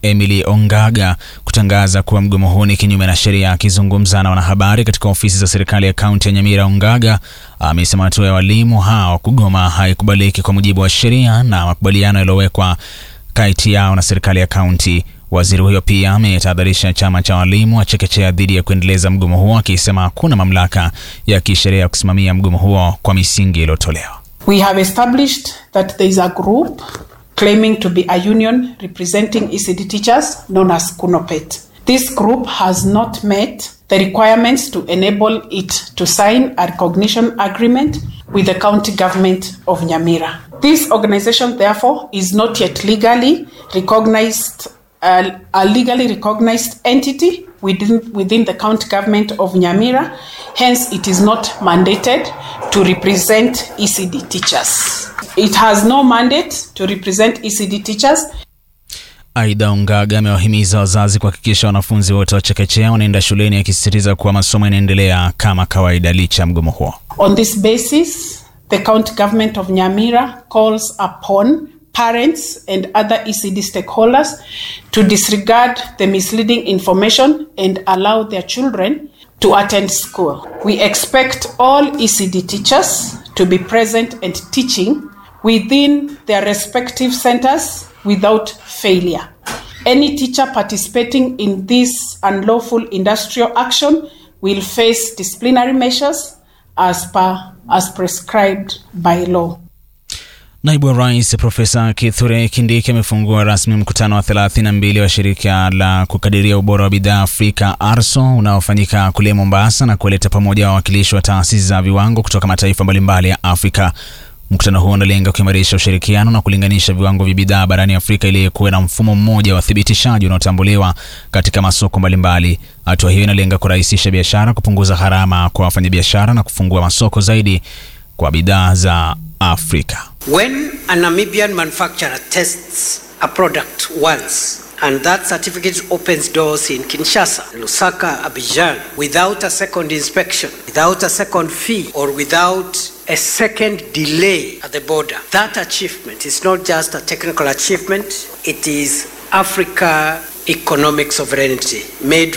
Emily Ongaga kutangaza kuwa mgomo huo ni kinyume na sheria. Akizungumza na wanahabari katika ofisi za serikali ya kaunti ya Nyamira, Ongaga amesema hatua ya walimu hao kugoma haikubaliki kwa mujibu wa sheria na makubaliano yaliyowekwa kati yao na serikali ya kaunti. Waziri huyo pia ametahadharisha chama cha walimu wa chekechea dhidi ya kuendeleza mgomo huo, akisema hakuna mamlaka ya kisheria ya kusimamia mgomo huo kwa misingi iliyotolewa. We have established that there is a group claiming to be a union representing ECD teachers known as KUNOPET. This group has not met the requirements to enable it to sign a recognition agreement with the county government of Nyamira. This organization, therefore, is not yet legally recognized, uh, a legally recognized entity within, within the county government of Nyamira. Hence, it is not mandated to represent ECD teachers. It has no mandate to represent ECD teachers. Aidha, Ongaga amewahimiza wazazi kuhakikisha wanafunzi wote wa chekechea wanaenda shuleni, akisisitiza kuwa masomo yanaendelea kama kawaida licha ya mgomo huo. On this basis, the county government of Nyamira calls upon parents and other ECD stakeholders to disregard the misleading information and allow their children to attend school. We expect all ECD teachers to be present and teaching within their respective centers without failure. Any teacher participating in this unlawful industrial action will face disciplinary measures as per as prescribed by law. Naibu wa Rais Profesa Kithure Kindiki amefungua rasmi mkutano wa 32 wa shirika la kukadiria ubora wa bidhaa Afrika ARSO unaofanyika kule Mombasa na kuleta pamoja wawakilishi wa taasisi za viwango kutoka mataifa mbalimbali ya Afrika. Mkutano huo unalenga kuimarisha ushirikiano na kulinganisha viwango vya bidhaa barani Afrika ili kuwe na mfumo mmoja wa uthibitishaji unaotambuliwa katika masoko mbalimbali. Hatua hiyo inalenga kurahisisha biashara, kupunguza gharama kwa wafanyabiashara na kufungua masoko zaidi kwa bidhaa za Afrika. When a Namibian manufacturer tests a product once and that certificate opens doors in Kinshasa, Lusaka, Abidjan without a second inspection, without a second fee, or without a second delay at the border, that achievement is not just a technical achievement, it is Africa economic sovereignty made